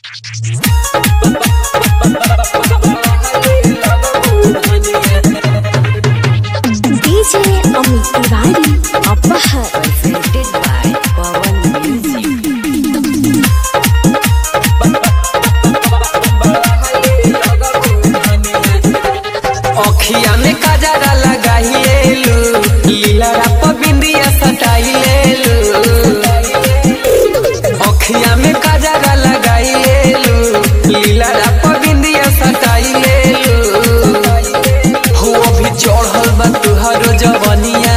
DJ Amit Tiwari Apahar presented by Pawan Music. अखिया में काजरा लगाइलेलु लीला राप बिंदिया सटाइलेलु अखिया में काजरा लगाइलेलु लीला राप बिंदिया सटाइलेलु हो अभी चढ़ल बा तुहरो जवनिया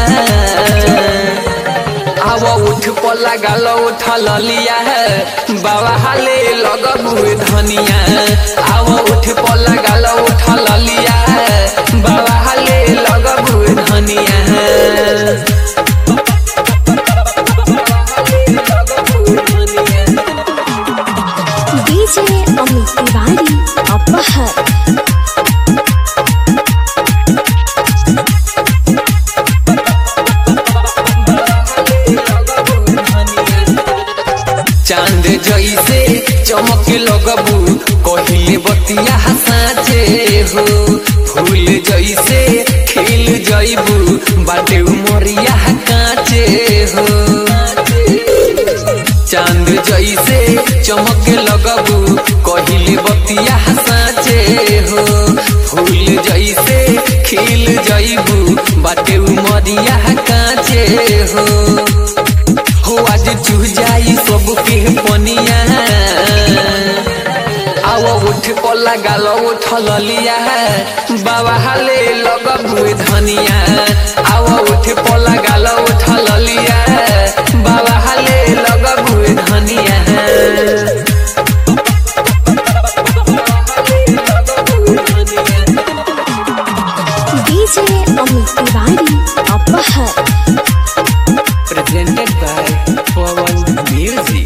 आव उठ पर लगाल उठल लिया बाबा हाले लगबुए धनिया आव उठ पर लगाल उठल लिया बाबा हाले लगबुए धनिया DJ Amit Tiwari Apahar चांद जैसे चमक लगबू कहिले बतिया हसाचे हो फूल जैसे खिल जैबू बाटे उमरिया काचे हो चांद जैसे चमक लगबू कहिले बतिया हसाचे हो फूल जैसे खिल जैबू बाटे उमरिया काचे हो हो आज चूह जाई सब के पनिया आव उठ पर लगाल उठल लिया बाबा हाले लगबुए धनिया आव उठ पर लगाल उठल लिया बाबा हाले लगबुए धनिया DJ Amit Tiwari Apahar presented by Pawan Music.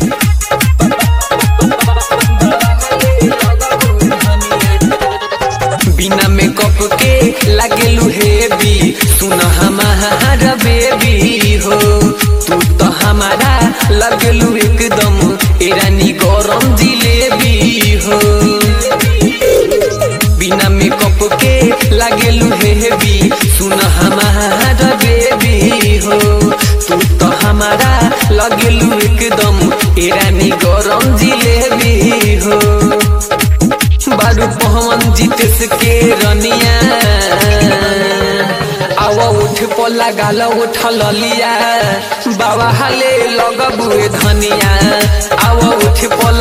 बिना मेकअप के लागेलू हेवी सुन हमार बेबी हो तू तो हमारा लगलू एकदम ईरानी गरम जिलेबी हो बिना मेकअप के लागेलू हेवी सुन हमार बेबी हो तू तो हमारा लगेलू एकदम ईरानी गरम जिलेबी हो बारू पवन जीतेस के रनिया आव उठ पर लगाल उठल लिया बाबा हाले लगबुए धनिया आव उठ पर